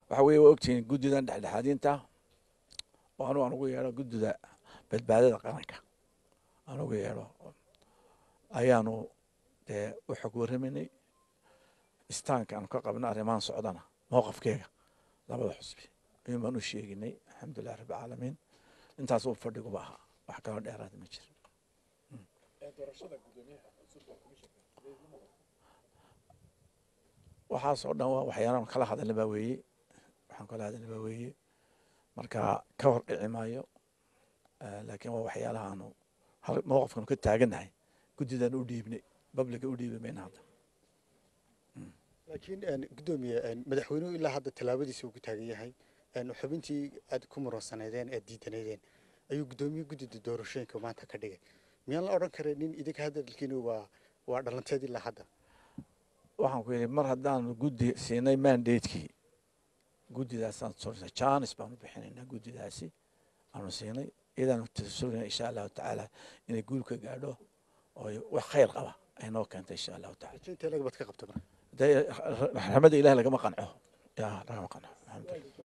waxa weeye waa ogtihiin guddidan dhexdhexaadinta oo anu aan ugu yeedho guddida badbaadada qaranka aan ugu yeedho ayaanu dee u xog warramaynay istaanka aanu ka qabna arrimahan socdana mowqafkeega labada xusbi ayuun baan u sheeginay alxamdulilah rabbi caalamiin intaas uu fadhiguba ahaa wax kaloo dheeraada ma jira waxaasoo dhan waa waxyaalaan kala hadalna baa weeye waxaan kala hadalna baa weeye marka ka hor dhici maayo laakiin waa waxyaalaha aanu mowqafkanu ka taagannahay guddidan u dhiibnay babliga u dhiibi mayna hadda laakiin guddoomiye madaxweynuhu ilaa hadda tallaabadiisa uu ku taagan yahay xubintii aad ku muransaneedeen aad diidanaydeen ayuu guddoomiye guddida doorashooyinka maanta ka dhigay miyaan la odhan karay nin idinka hadalkiina waa waa dhalanteed ilaa hadda waxaan ku yidhi mar haddaanu guddi siinay mandatekii guddidaasaan soo janis baanu bixinaynaa guddidaasi aanu siinay iyadaanu tasugna insha allahu tacaala inay guul ka gaadho oo wax khayr qaba ay noo keento insha allahu taala intee lagabad ka qabta marka dee raxmada ilahi lagama qanco ya lagama qanco alxamdulilah